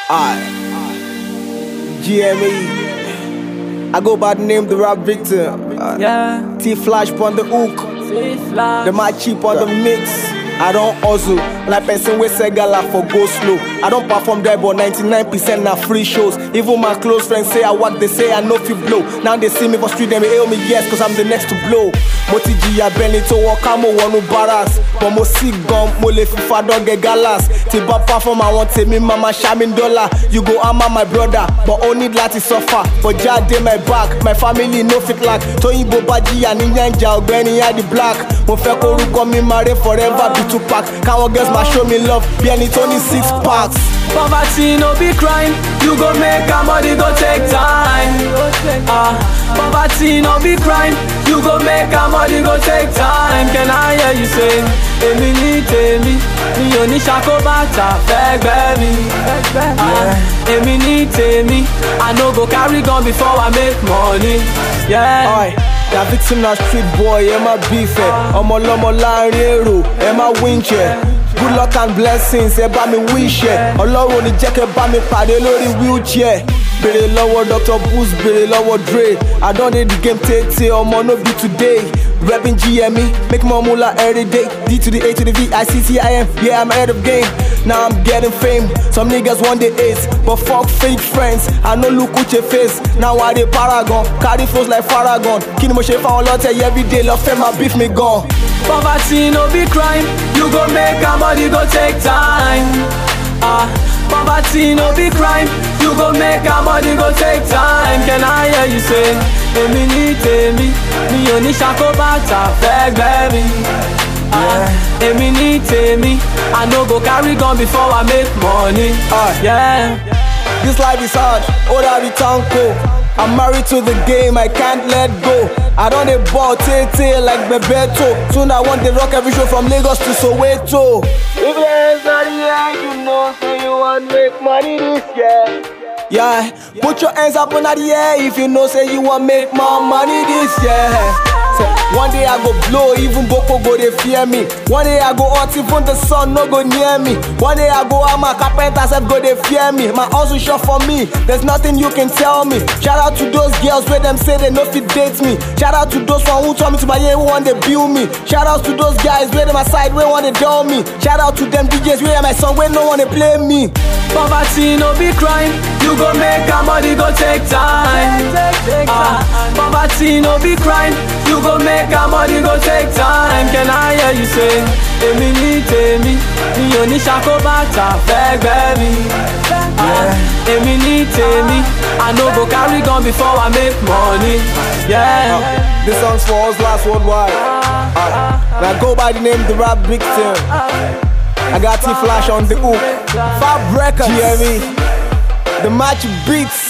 I GME. I go by the name the rap victim. Uh, Yeah, T Flash on the hook. see flash. The my cheap on the mix. I don't hustle like person we say gala for go slow. I don't perform there, but 99% na free shows. Even my close friends say I work, they say I know fi blow. Now they see me for street, them hail me yes, cause I'm the next to blow. Mo ti jìyà bẹ́ni tó wọ ká mo wọnú barracks. But mo sick gan, mo lè fi fadọ́ gẹ galas. Tí bá perform àwọn tèmi máa ma ṣá mi dọ́là. You go hammer my brother, but ó need láti suffer. But jáde my back, my family no fit lack. Tóyìnbó bá jìyà ní yànjà ọ̀gbẹ́ni Adi Black. Mo fẹ́ korúkọ mi máa ré forever be Tupac. Káwọn girls máa show me love bí ẹni tó ní six packs. Poverty no be crime, you go make am money go take time. Ah, poverty no be crime, you go make am money go take time. Can I hear you say, èmi ní tèmi, mi ò ní ṣàkóbàtà fẹ́gbẹ́ mi. Ah, èmi ní tèmi, I no go carry gun before I make money. Yeah. Oi, na victim na street boy, ẹ má beef ẹ̀. Ọmọ ọlọ́mọ láàrin èrò, ẹ má winch ẹ̀. Good luck and blessings, ẹ bá mi wish ẹ̀. Ọlọ́run ò ní jẹ́ kẹ́ bá mi pàdé lórí wheelchair. Bèrè lọ́wọ́ Dr. Boost, bèrè lọ́wọ́ Dre. I don dey the game tètè, ọmọ no be today. Reppin' GME, make more moolah every day. D to the A to the V, I C T I M, yeah I'm ahead of game. Now I'm getting fame. Some niggas want the ace, but fuck fake friends. I no look at your face. Now I dey paragon, carry flows like Faragon. Kí ni mo ṣe fáwọn lọ́tẹ̀ every day lọ fẹ́ máa beef mi gan. Poverty no be crime, you go make am money go take time. Ah, poverty no be crime, you go make am money go take time. Can I hear you say, èmi ní tèmi, mi ò ní ṣàkóbàtà fẹ́gbẹ́ mi. Ah, èmi ní tèmi, I no go carry gun before I make money. Ah. Yeah. This life is hard, oda be tanko. I'm married to the game, I can't let go. I don dey ball tey like Bebeto. Soon I want dey rock every show from Lagos to Soweto. If your hands are the end, you know say you wan make money this year. Yeah, put your hands up in the air if you know say you wan make more money this year. Say, one day I go blow, even Boko go dey fear me. One day I go hot, even the sun no go near me. One day I go hammer, carpenter self go dey fear me. My hustle short for me, there's nothing you can tell me. Shout out to those girls where them say they no fit date me. Shout out to those one who told me to buy yeah, who want they build me. Shout out to those guys where them aside, where want they dull me. Shout out to them DJs where my song where no one they play me. Poverty no be crime, you go make am money go take time. Ah, poverty no be crime, you go make am money go take time. Can I hear you say, èmi ní tèmi, mi ò ní ṣàkóbàtà fẹ́gbẹ́ mi. Ah, èmi ní tèmi, I no go carry gun before I make money. Yeah. This song's for us last worldwide. Uh, and I go by the name The Rap Victim. I got T Flash on the hook. Fab Records. GME. The match beats.